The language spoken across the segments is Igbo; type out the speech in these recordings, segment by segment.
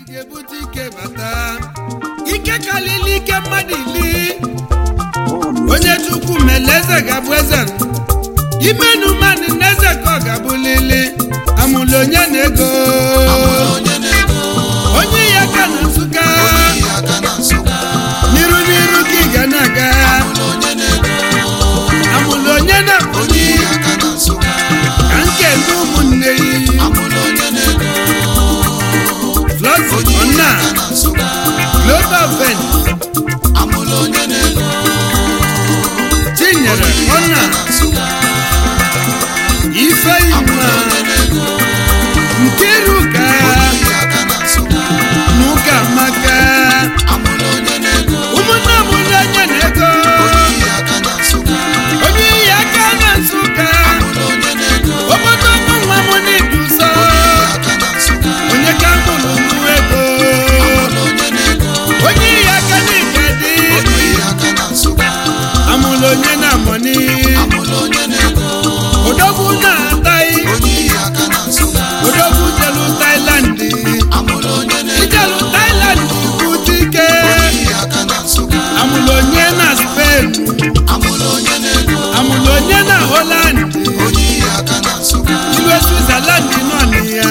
ga-ebute ike bata ike kalili ike mmadụ ili onye chukwu mele eze ga-abụ eze imenu mmadụ na eze ka ọ ga-abụlili amụlụ onye na ego onye ya ka na nsụka n'iru n'iru ka ị ga na-aga amụlụ onye na onye ka nke ndị ụmụnne yi flọsi ọna global ven chinyere ọna ifeyinwa nkiruka n'ụka maka ụmụnne ụmụnne onye na-ego onye iyi aka na nsụka obodo ọnụ nwa m n'idu nsọ onye ka mụrụ mụ ego onye iyi aka n'ike dị amụlụ onye na-amọni odogwu na-ataghị odogwu jelu tailand ijelu tailand bute ike amụlụ onye na spen amụlụ onye na holand iwe switzerland nọ na ya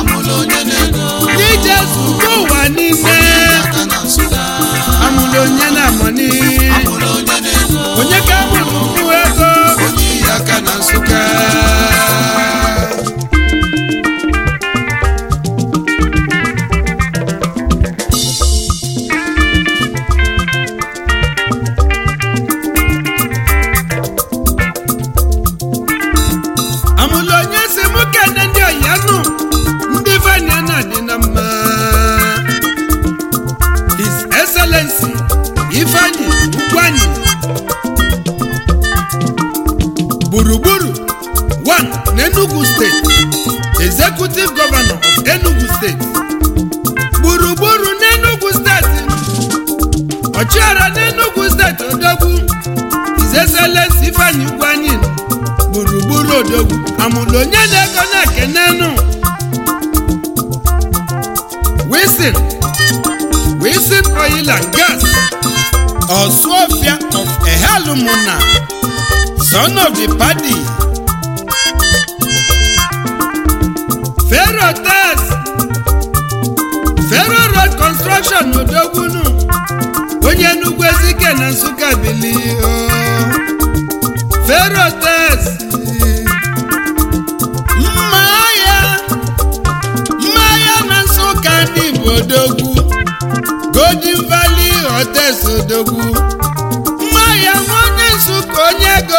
n'ije zụta ụwa niile amụlụ onye na amọni onye ka amụrụ mkpụ ego aka na nsụka amụlụ onye si mụ kene ndị ọyanụ ndị veniana dị na mma his excellency ifeanyi ukwanyi gburugburu one n'enugu steeti executive governor of enugu steeti gburugburu n'enugu steeti ọchịagha n'enugu steeti odogwu his excellency ifeanyi ukwanyi gburugburu odogwu amụlụ onye na-ego na-ekenenu wilson wilson oil and gas ọsụọfịa of ehalumuna son of the party fero tes fero road construction odogwunu onye nnukwu ezike na nsụka bili fero tes mma ya mma ya na nsụka ndị bụ odogwu golden valley hotels odogwu mma ya nwa onye nsụka onye ego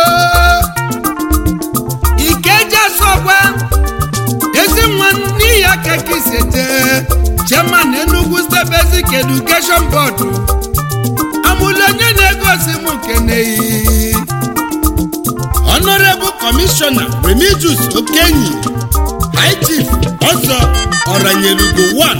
ikeja sọgwa ezi nwa n'ihi aka ka isete chairman enugu state basic education board amụlụ onye na-egosi m keneyi honorable commissioner remigius okenyi high chief ọzọ ọranyelugo 1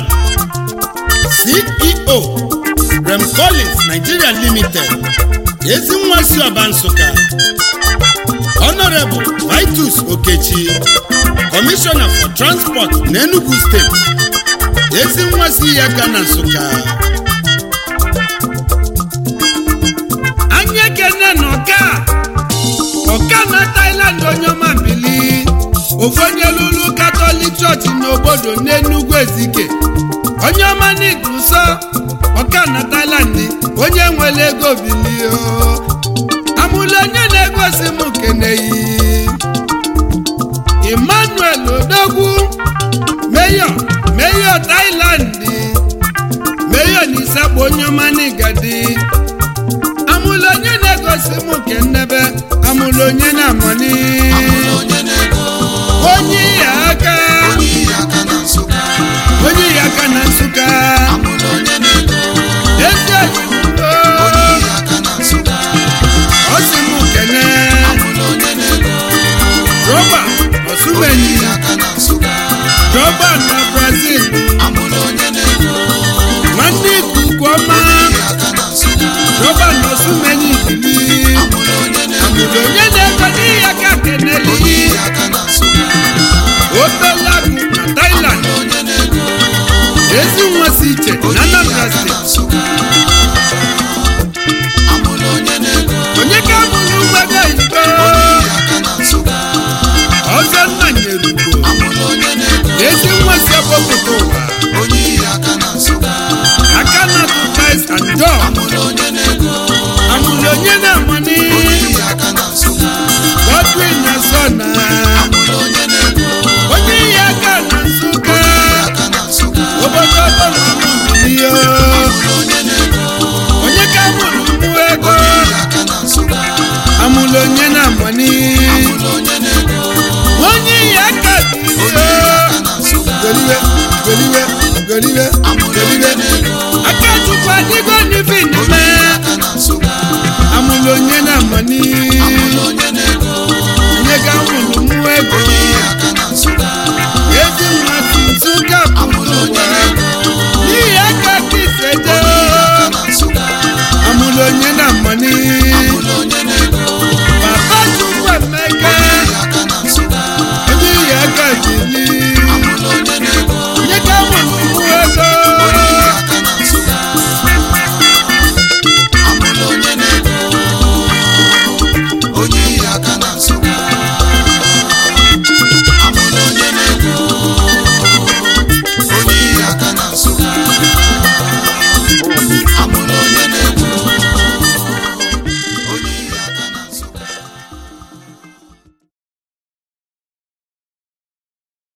ceo rem collins nigeria limited ezi nwa si ọba nsụka honorable vitus okechi commissioner for transport n'enugu steeti ezi nwa si ya ga na nsụka anyị ekene na ọka ọka na thailand onye ọma bili ofu onye lụrụ katọlik chọọchị n'obodo n'enugwu ezike onye ọma n'idu nsọ ọka na thailand onye nwere ego bilio amụlụ onye na-egosi m keneyi emmanuel odogwu meyo meyo thailand meyo na isakpo onye ọma n'igadi amụlụ onye na-egosi m nke nnebe amụlụ onye na-amọni onye ya aka onye ya aka na nsụka ezi oyibo ọ sị m kene roba osumenyi roba na brazil nwanne ikuku ọma roba na osumenyi bili amụlụ onye na-ego n'ihi aka keneli obelagụ na thailand ezi nwa si iche na Anambra steeti onye ka bụrụ mgbago iko ọzọ nna nyere ugo ezi nwa si agbapụta ụwa aka na tụ Christ and John amụrụ onye na-amani Godwin na Sona onye ihe aka na Nsụka obodo ọbọnamụbiyo onye ka mụrụ mụ ego amụrụ onye na-amani onye ihe aka dị nso goliwe goliwe goliwe goliwe aka chukwu adịgo n'ife n'ime amụrụ onye na-amani onye ga amụrụ mụ ego